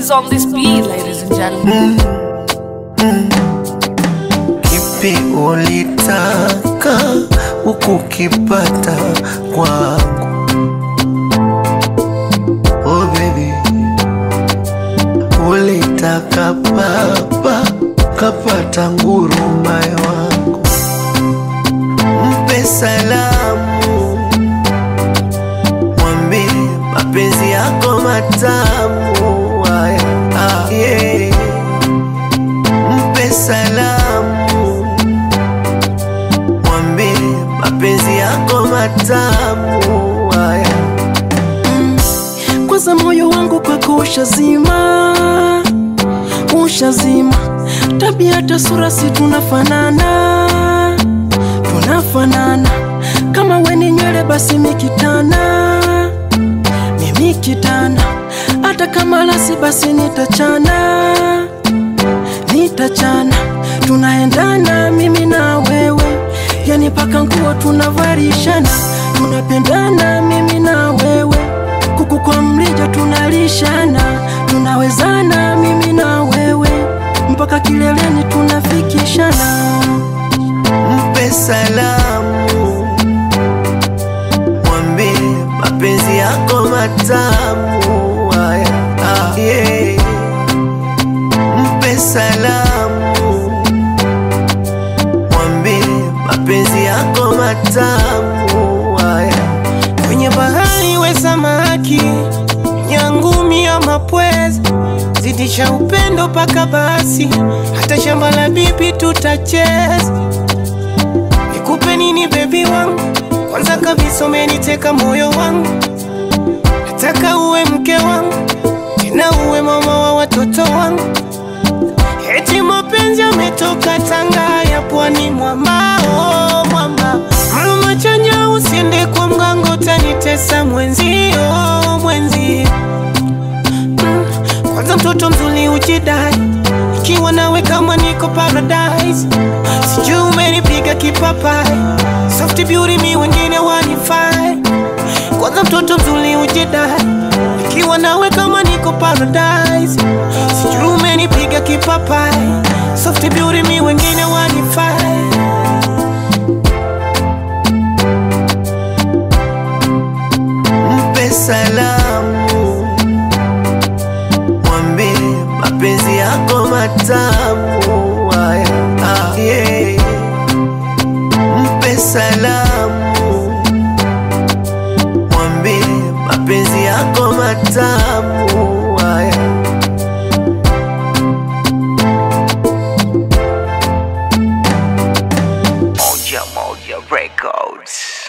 is on this beat, ladies and gentlemen. Kipi ulitaka ukukipata kwangu? Oh baby, ulitaka baba kapata ngurumaye wangu, mpe salamu, mwambie mapenzi yako matamu haya, ah, yeah. Mpe salamu, mwambie mapenzi yako matamu haya. kwanza moyo wangu kwako ushazima, ushazima. Tabia hata sura si tunafanana, tunafanana. Kama we ni nywele basi mikitana, mimi kitana. Hata kama lasi basi nitachana, nitachana. Tunaendana mimi na wewe, yani paka nguo tunavarishana, tunapendana mimi na wewe kuku kwa mrija tunalishana, tunawezana mimi na wewe mpaka kileleni tunafikishana. Mpe salamu, mwambie mapenzi yako matamu haya, ah, yeah. Mpe salamu, mwambie mapenzi yako matamu haya. kwenye bahari we samaki nyangumi ya mapwezi zidisha upendo paka basi hata shamba la bibi tutacheza nikupe nini bebi wangu kwanza kabisa umeniteka moyo wangu nataka uwe mke wangu tena uwe mama wa watoto wangu eti mapenzi yametoka tanga ya pwani mwamao mwamba mluma chanya usiende kwa mgango utanitesa mwenzio mwenzio Mm, kwanza mtoto mzuri ujidai ikiwa nawe kama niko paradise sijui umenipiga kipapai soft beauty mi wengine wanifai kwanza mtoto mzuri ujidai ikiwa nawe kama niko paradise sijui umenipiga kipapai soft beauty mi wengine wanifai Mpe salamu, mwambie mapenzi yako matamu haya, ah, yeah. Mpe salamu, mwambie mapenzi yako matamu haya. Moja Moja Records.